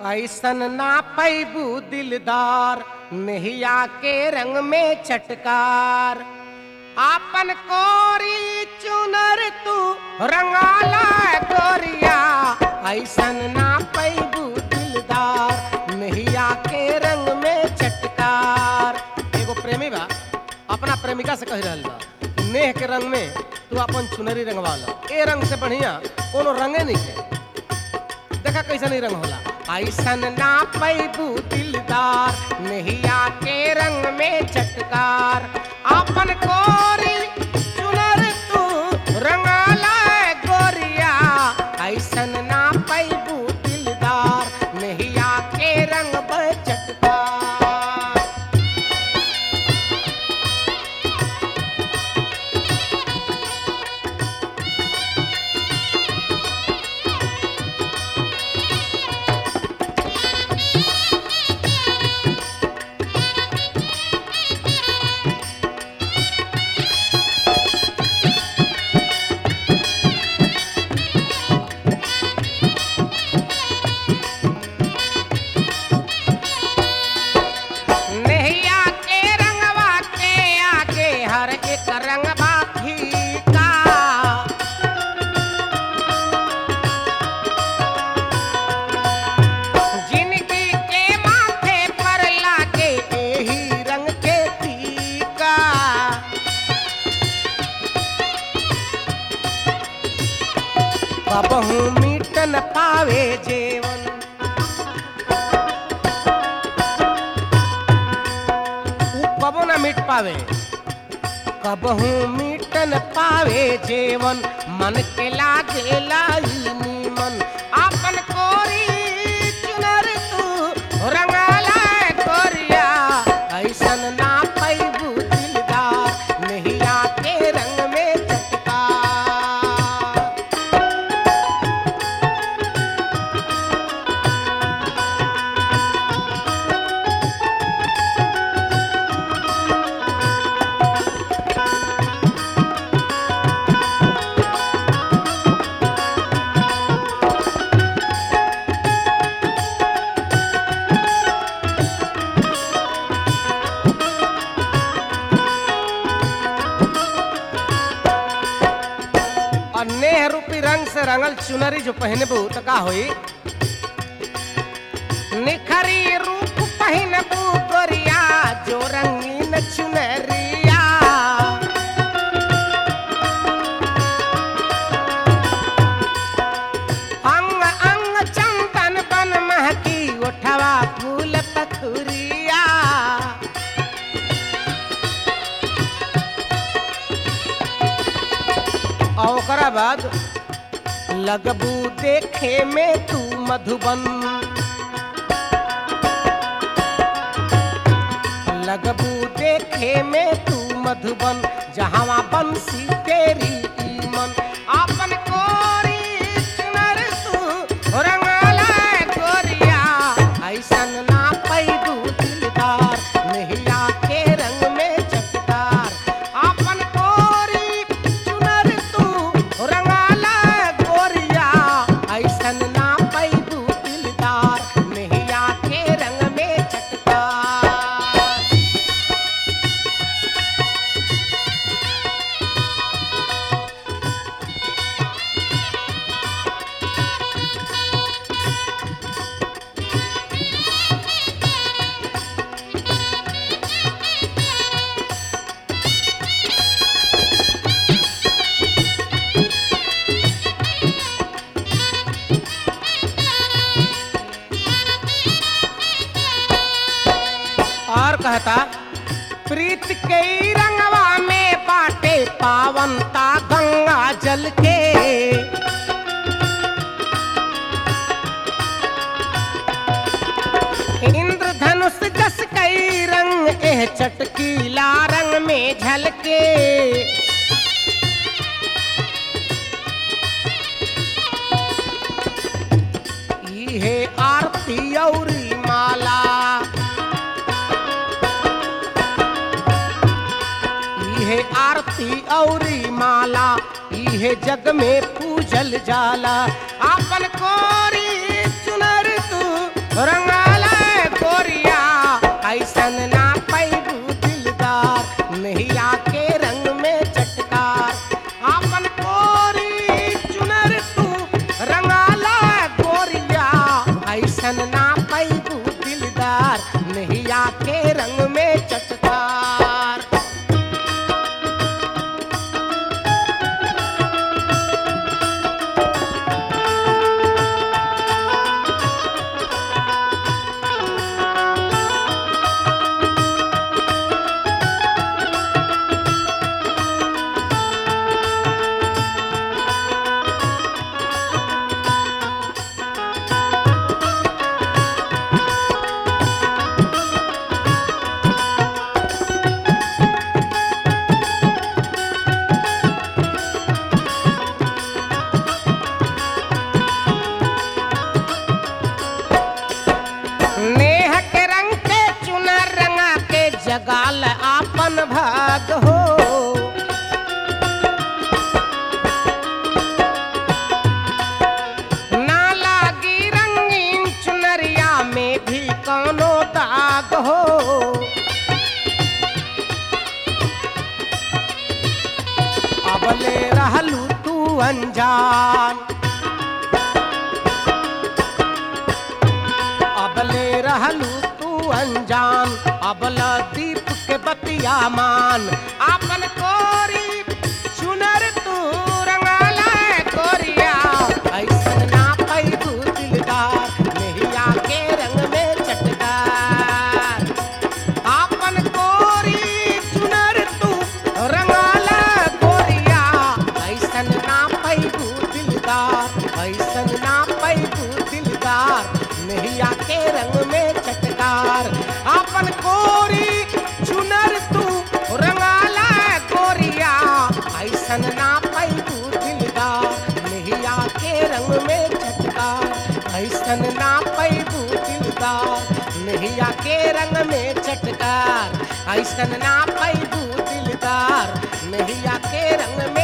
ऐसन ना पैबू दिलदार नहिया के रंग में चटकार आपन कोरी चुनर तू रंगाला गोरिया ऐसन ना पैबू दिलदार नहिया के रंग में चटकार एगो प्रेमी बा अपना प्रेमिका से कह रहल बा कि नेह के रंग में तू अपन चुनरी रंगवा ला ए रंग से बढ़िया कोनो रंगे नहीं है देखा कैसा नहीं रंग होला ऐसन ना पैबू दिलदार नहिया के रंग में चटकार अपन कोरी चुनर तू रंगाला गोरिया ऐसन ना पैबू दिलदार नहिया के रंग में चटकार नैया के रंगवा के आगे हर एक रंगवा फीका जिनकी के माथे पर लागे एही रंग के टीका कबहू मीटन पावे जेवन ऊ कबो ना मिट पावे कबहू मिटन पावे जेवन मन के लागे लाई नीमन आपन कोरी चुनर तू रंगाला गोरिया ऐसन ना पैबू दिलदार नहिया के रंग में चटकार और नेह रूपी रंग से रंगल चुनरी जो पहनबू तो का होई निखरी रूप पहनबू गोरिया जो रंगीन चुनरिया अंग अंग चंदन बन महकी उठवा फूल पखुरिया और ओकरा बाद लगबू देखे में तू मधुबन लगबू देखे में तू मधुबन जहाँ बंसी तेरी ईमन आपन कोरी चुनर तू रंगाला गोरिया ऐसन ना पैदू दिलदार नहिया के रंग में चटकार आपन कोरी चुनर तू रंगाला गोरिया ऐसन ना पैदू दिलदार नहिया के रंग में चटकार और कहता प्रीत के ई रंगवा में बाटे पावनता गंगा जल के इंद्रधनुष जस कई रंग एह चटकीला रंग में झलके इहे आरती औरी माला इहे आरती औरी माला इहे जग में पूजल जाला आपन कोरी चुनर तू रंगाला गोरिया ऐसन ना पैबू दिलदार नैया के रंग में चटकार आपन कोरी चुनर तू रंगाला गोरिया ऐसन ना पैबू दिलदार नैया के रंग में चटकार नेह के रंग के चुनर रंगा के जगाल आपन भाग हो ना लागी रंगीन चुनरिया में भी कौनो दाग हो अबले रहलू तू अनजान अबले रहलू तू अनजान अबला दीप के बतिया मान आपन कोरी चुनर तू रंगाला कोरिया ऐसन ना पैबू दिलदार नैया के रंग में चटकार आपन कोरी चुनर तू रंगाला गोरिया ऐसन ना पैबू दिलदार ऐसन ना पैबू दिलदार नैया के रंग में चटकार आपन कोरी चुनर तू रंगाला गोरिया ऐसन ना पैबू दिलदार नैया के रंग में चटकार ऐसन ना पैबू दिलदार नैया के रंग में चटकार ऐसन ना पैबू दिलदार नैया के रंग में